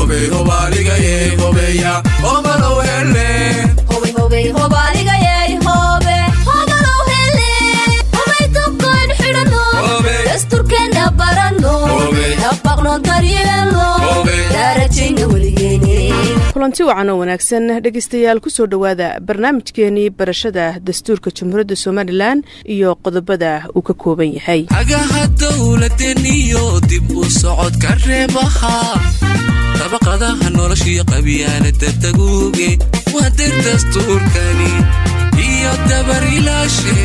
kulanti wacan oo wanaagsan dhegeystayaal kusoo dhowaada barnaamijkeenii barashada dastuurka jamhuuriyadda somalilan iyo qodobada uu ka kooban yahay hagaha dowladeniyo dib u socodka reebaha dabaqadaha noloshiyo qabyaalada daguuge waa dir dastuurkani iyo dabarilaashe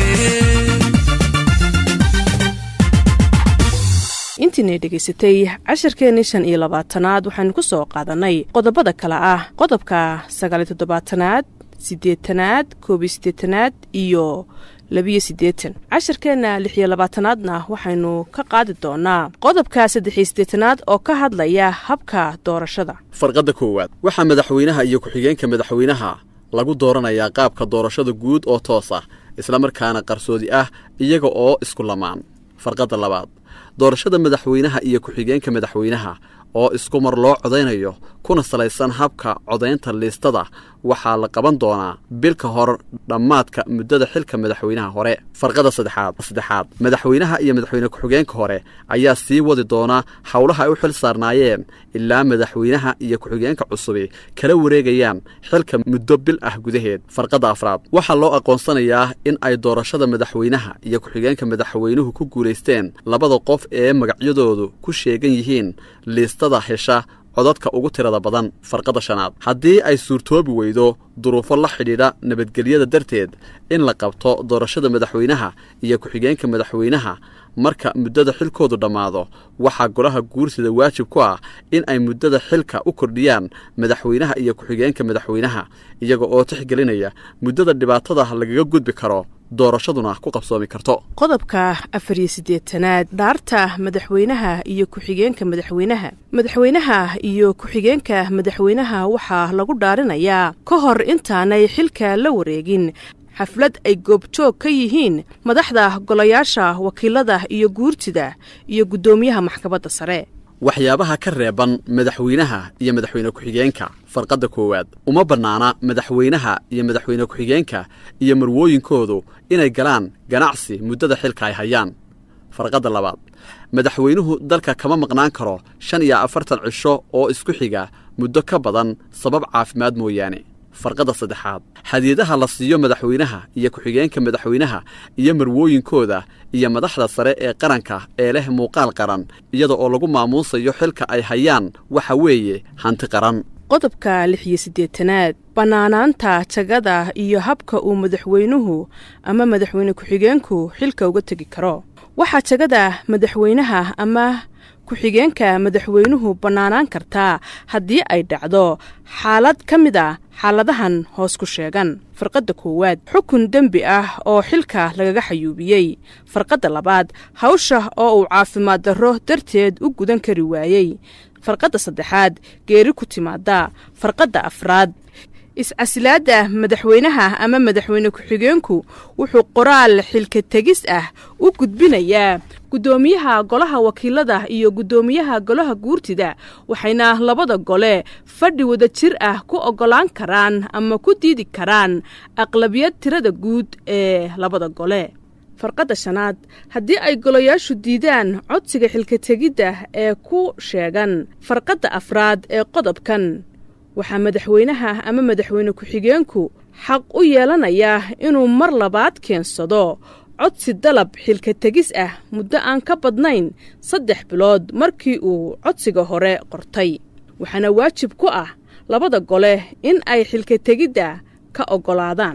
intiinay dhegaysatay casharkeenii shan iyo labaatanaad waxaanu ku soo qaadanay qodobada kale ah qodobka sagaaliyo toddobaatanaad siddeetanaad koob iyo siddeetanaad iyo labiyo siddeetan casharkeenna lix iyo labaatanaadna waxaynu ka qaadi doonaa qodobka saddexiyo siddeetanaad oo ka hadlaya habka doorashada farqadda koowaad waxaa madaxweynaha iyo ku-xigeenka madaxweynaha lagu dooranayaa qaabka doorashada guud oo toos ah islamarkaana qarsoodi ah iyaga oo isku lamaan farqadda labaad doorashada madaxweynaha iyo ku-xigeenka madaxweynaha oo isku mar loo codaynayo kuna salaysan habka codaynta liistada waxaa la qaban doonaa bil ka hor dhammaadka muddada xilka madaxweynaha hore farqada saddexaad saddexaad madaxweynaha iyo madaxweyne ku-xigeenka hore ayaa sii wadi doonaa howlaha ay u xil saarnaayeen ilaa madaxweynaha iyo ku-xigeenka cusubi kala wareegayaan xilka muddo bil ah gudaheed farqada afraad waxaa loo aqoonsanayaa in ay doorashada madaxweynaha iyo ku-xigeenka madaxweynuhu ku guulaysteen labada qof ee magacyadoodu ku sheegan yihiin liistada hesha codadka ugu tirada badan farqada shanaad haddii ay suurtoobi weydo duruufo la xidhiidha nabadgelyada darteed in la qabto doorashada madaxweynaha iyo ku-xigeenka madaxweynaha marka muddada xilkoodu dhammaado waxaa golaha guursida waajib ku ah in ay muddada xilka u kordhiyaan madaxweynaha iyo ku-xigeenka madaxweynaha iyaga oo tixgelinaya muddada dhibaatada lagaga gudbi karo doorashaduna ku qabsoomi karto qodobka afar iyo siddeetanaad dhaarta madaxweynaha iyo ku-xigeenka madaxweynaha madaxweynaha iyo ku-xigeenka madaxweynaha waxaa lagu dhaarinayaa ka hor intaanay xilka la wareegin xaflad ay goobjoog ka yihiin madaxda golayaasha wakiilada iyo guurtida iyo guddoomiyaha maxkamadda sare waxyaabaha ka reeban madaxweynaha iyo madaxweyne ku-xigeenka farqadda koowaad uma bannaana madaxweynaha iyo madaxweyne ku-xigeenka iyo marwooyinkoodu inay galaan ganacsi muddada xilka ay hayaan farqadda labaad madaxweynuhu dalka kama maqnaan karo shan iyo afartan cisho oo isku xiga muddo ka badan sabab caafimaad mooyaane farqadda saddexaad hadiyadaha la siiyo madaxweynaha iyo ku-xigeenka madaxweynaha iyo marwooyinkooda iyo madaxda sare ee qaranka ee leh muuqaal qaran iyada oo lagu maamuusayo xilka ay hayaan waxa weeye hanti qaran qodobka lix iyo siddeetanaad bannaanaanta jagada iyo habka uu madaxweynuhu ama madaxweyne ku-xigeenku xilka uga tegi karo waxaa jagada madaxweynaha ama ku-xigeenka madaxweynuhu bannaanaan kartaa haddii ay dhacdo xaalad ka mid a xaaladahan hoos ku sheegan farqadda koowaad xukun dembi ah oo xilka lagaga xayuubiyey farqadda labaad hawsha oo uu caafimaad darro darteed u gudan kari waayey farqadda saddexaad geeri ku timaada farqadda afraad is-casilaadda madaxweynaha ama madaxweyne ku-xigeenku wuxuu qoraal xilka tegis ah u gudbinayaa guddoomiyaha golaha wakiilada iyo guddoomiyaha golaha guurtida waxayna labada gole fadhi wada jir ah ku oggolaan karaan ama ku diidi karaan aqlabiyad tirada guud ee labada gole farqadda shanaad haddii ay golayaashu diidaan codsiga xilka tegidda ee ku sheegan farqadda afraad ee qodobkan waxaa madaxweynaha ama madaxweyne ku-xigeenku xaq u yeelanayaa inuu mar labaad keensado codsi dalab xilka tegis ah muddo aan ka badnayn saddex bilood markii uu codsiga hore qortay waxaana waajib ku ah labada gole in ay xilka tegidda ka oggolaadaan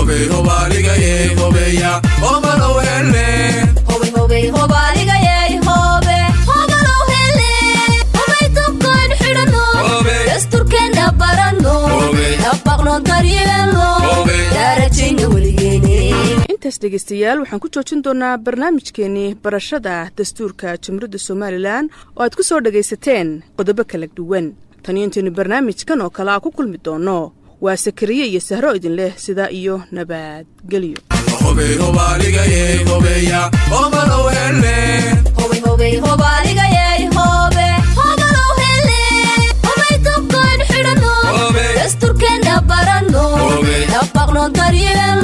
intaas dhegeystayaal waxaan ku joojin doonaa barnaamijkeenii barashada dastuurka jamhuuriyadda somalilan oo aad ku soo dhagaysateen qodobo kala duwan taniyo intaynu barnaamijkan oo kale a ku kulmi doonno waa sakariye iyo sahro idin leh sidaa iyo nabadgelyo Hobe, hobe, hoba, liga, yey, hobe, hoba, lo, hele, hobe, dasturkeenna baranno dabaqno daryeelno